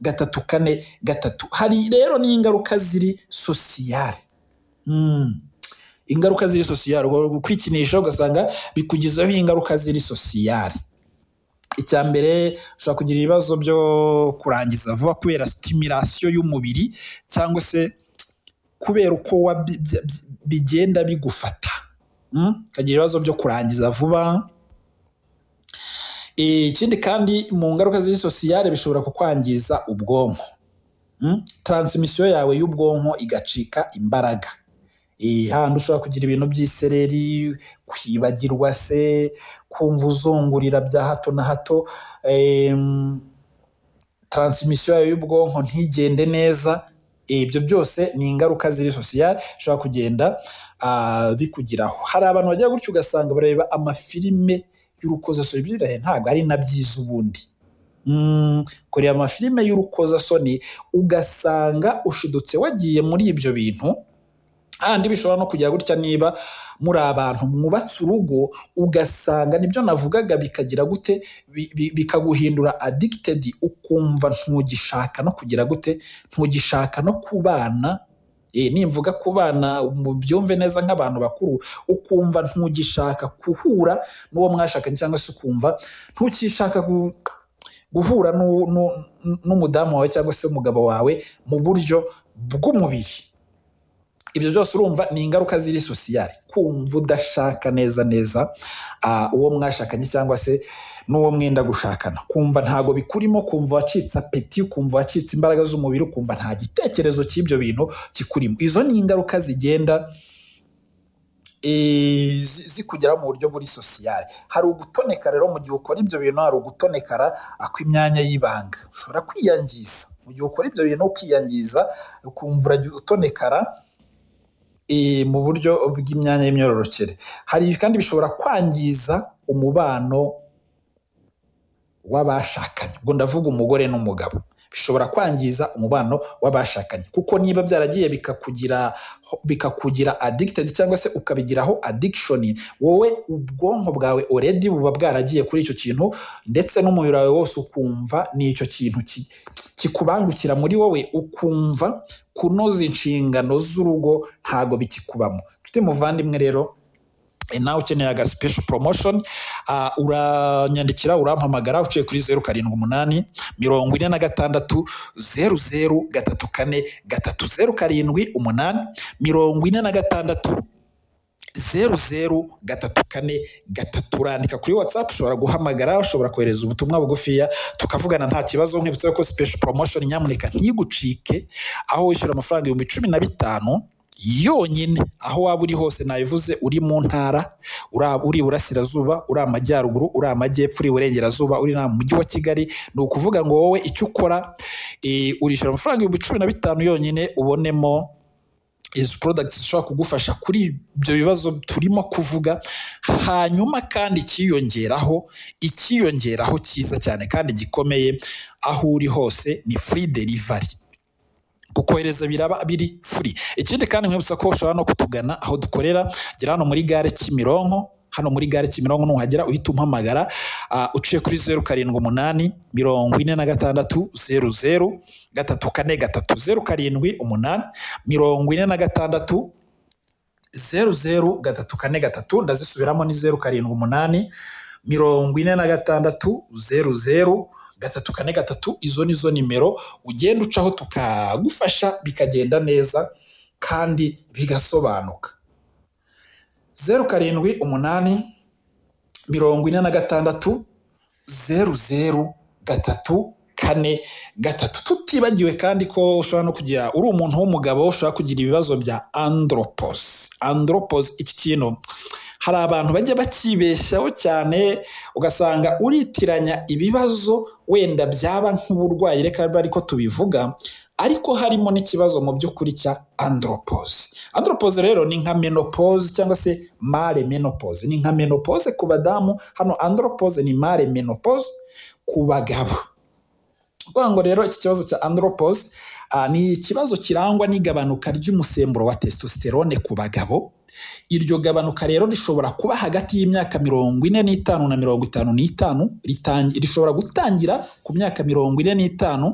gatatu kane gatatu hari rero n'ingaruka ziri sosiyale ingaruka ziri sosiyale kwikinisha ugasanga bikugizeho ingaruka ziri sosiyale icya mbere ushobora kugira ibibazo byo kurangiza vuba kubera sitimirasiyo y'umubiri cyangwa se kubera uko bigenda bigufata ukagira ibibazo byo kurangiza vuba ikindi kandi mu ngaruka z'iri sosiyale bishobora kukwangiza ubwonko taransimisiyo yawe y'ubwonko igacika imbaraga handi ushobora kugira ibintu by'isereri kwibagirwa se kumva uzungurira bya hato na hato taransimisiyo yawe y'ubwonko ntigende neza ibyo byose ni ingaruka ziri sosiyale bishobora kugenda bikugiraho hari abantu bagira gutyo ugasanga bareba amafilime y'urukozasoni by'ibirayi ntabwo ari na byiza ubundi kureba amafilime y'urukozasoni ugasanga ushidutse wagiye muri ibyo bintu handi bishobora no kujya gutya niba muri abantu mwubatse urugo ugasanga nibyo navugaga bikagira gute bikaguhindura adikitedi ukumva ntugishaka no kugira gute ntugishaka no kubana nimvuga ku bana byumve neza nk'abantu bakuru ukumva ntugishaka guhura n'uwo mwashakanye cyangwa se ukumva ntukishaka guhura n'umudamu wawe cyangwa se umugabo wawe mu buryo bw'umubiri ibyo byose urumva ni ingaruka ziri sosiyale kumva udashaka neza neza uwo mwashakanye cyangwa se n'uwo mwenda gushakana kumva ntago bikurimo kumva wacitse apeti kumva wacitse imbaraga z'umubiri ukumva nta gitekerezo cy'ibyo bintu kikurimo izo ni ingaruka zigenda zikugeraho mu buryo buri sosiyale hari ugutonekara rero mu gihe ukora ibyo bintu hari ugutonekara kw'imyanya y'ibanga ushobora kwiyangiza mu gihe ukora ibyo bintu ukiyangiza ukumva uratonekara mu buryo bw'imyanya y'imyororokere hari kandi bishobora kwangiza umubano w'abashakanye ubwo ndavuga umugore n'umugabo bishobora kwangiza umubano w'abashakanye kuko niba byaragiye bikakugira bikakugira adikitedi cyangwa se ukabigiraho adikishoni wowe ubwonko bwawe oredi buba bwaragiye kuri icyo kintu ndetse n'umubiri wawe wose ukumva n'icyo kintu kikubangukira muri wowe ukumva kunoza inshingano z'urugo ntago bikikubamo nshuti muvandimwe rero nawe ukeneye aga special promotion uranyandikira urampamagara uciye kuri zeru karindwi umunani mirongo ine na gatandatu zeru zeru gatatu kane gatatu zeru karindwi umunani mirongo ine na gatandatu zeru zeru gatatu kane gatatu urandika kuri watsapu ushobora guhamagara ushobora kohereza ubutumwa bugufiya tukavugana nta kibazo nkibutse ko special promotion nyamuneka ntigucike aho wishyura amafaranga ibihumbi cumi na bitanu yonyine aho waba uri hose nabivuze uri mu ntara uri iburasirazuba uri amajyaruguru uri amajyepfo uri iburengerazuba uri mu mujyi wa kigali ni ukuvuga ngo wowe icyo ukora urishyura amafaranga ibihumbi cumi na bitanu yonyine ubonemo izi porodagiti zishobora kugufasha kuri ibyo bibazo turimo kuvuga hanyuma kandi ikiyongeraho ikiyongeraho cyiza cyane kandi gikomeye aho uri hose ni furi derivari kukohereza biraba biri furi ikindi kandi nkwibutsa ko ushobora no kutugana aho dukorera gira hano muri gare Kimironko hano muri gare Kimironko nuhagera uhita umpamagara uh, uciye kuri zeru karindwi umunani mirongo ine na gatandatu zeru zeru gatatu kane gatatu zeru karindwi umunani mirongo ine na gatandatu zeru zeru gatatu kane gatatu ndazisubiramo ni zeru karindwi umunani mirongo ine na gatandatu zeru zeru gatatu kane gatatu izo ni zo nimero ugenda ucaho tukagufasha bikagenda neza kandi bigasobanuka zeru karindwi umunani mirongo ine na gatandatu zeru zeru gatatu kane gatatu tutibagiwe kandi ko ushobora no kugira uri umuntu w'umugabo ushobora kugira ibibazo bya andropos andropos iki kintu hari abantu bajya bakibeshyaho cyane ugasanga uritiranya ibibazo wenda byaba nk'uburwayi reka ariko tubivuga ariko harimo n'ikibazo mu by'ukuri cya andropose andropose rero ni nka menopause cyangwa se mare menopause ni nka menopause ku badamu hano andropose ni mare menopause ku bagabo kuvuga ngo rero iki kibazo cya andropose ni ikibazo kirangwa n'igabanuka ry'umusemburo wa testosterone ku bagabo iryo gabanuka rero rishobora kuba hagati y'imyaka mirongo ine n'itanu na mirongo itanu n'itanu rishobora gutangira ku myaka mirongo ine n'itanu